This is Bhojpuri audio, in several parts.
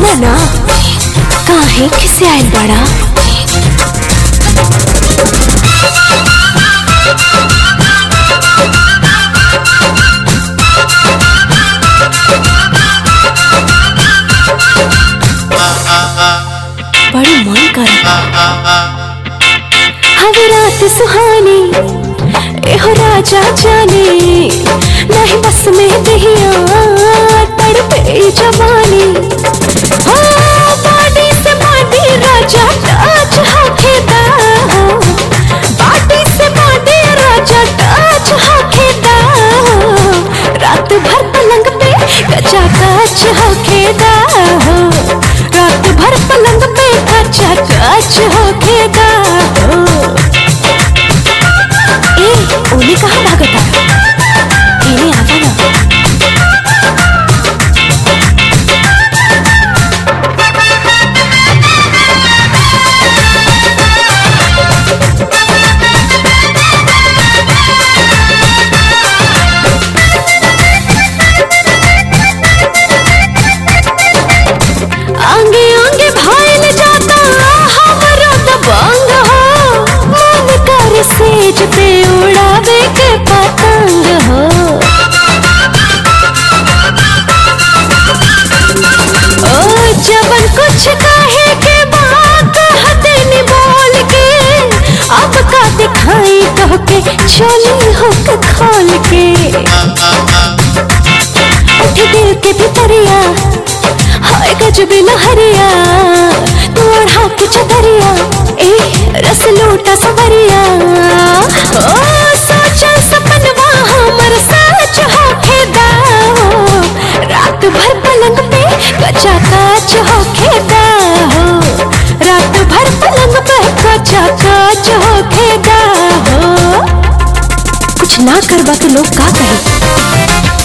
बोला ना काहे किसे आयल बड़ा बड़ी मन कर हवे रात सुहानी एहो राजा जाने नहीं बस में दहिया तड़पे जवानी हो बाडी से बाडी राजा टच हाकेदा बाडी से बाडी राजा टच हाकेदा रात भर पलंग पे कचा कच हाकेदा रात भर पलंग पे कचा कच हाकेदा ए ओली कहाँ भागता इन्हें आवा ना आंगे आंगे भाईल जाता हमारा दबंग हो मन कर सेज पे उड़ावे के पतंग हो ओ जबन कुछ कहे के बात हते नि बोल के अब का दिखाई कह के चली हो के खोल के उठ दिल के भितरिया हाय गजब लहरिया तू ओढ़ा के छतरिया ए रस लूटा सवरिया ओ सोचा सपनवा हमर सच होखे दाओ रात भर पलंग पे कचा काच होखे दाओ रात भर पलंग पे कचा काच होखे दाओ कुछ ना करबा तो लोग का कहे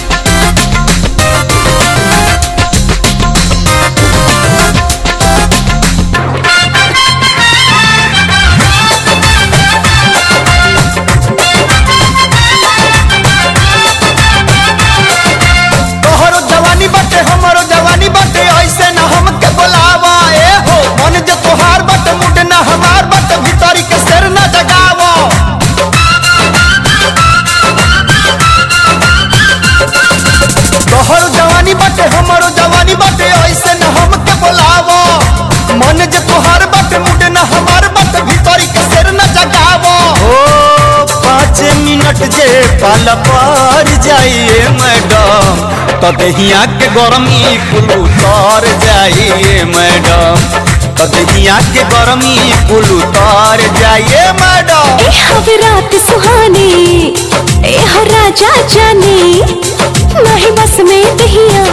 तोहरो जवानी बाटे हमरो जवानी बाटे ऐसे न हमके बोलावा ए हो मन जे तोहार बाटे मुड न हमार बाटे भीतरी के शेर न जगावा तोहरो जवानी बाटे हमरो जवानी बाटे ऐसे न हमके बोलावा मन जे तोहार बाटे मुड न हमार बाटे भीतरी के शेर न जगावा ओ पाँच मिनट जे पाल पर जाइए मैडम तो दहिया के गरमी कुल उतर जाइए मैडम तो दहिया के गरमी कुल उतर जाइए मैडम ए हवे रात सुहानी ए हो राजा जानी नहीं बस में दहिया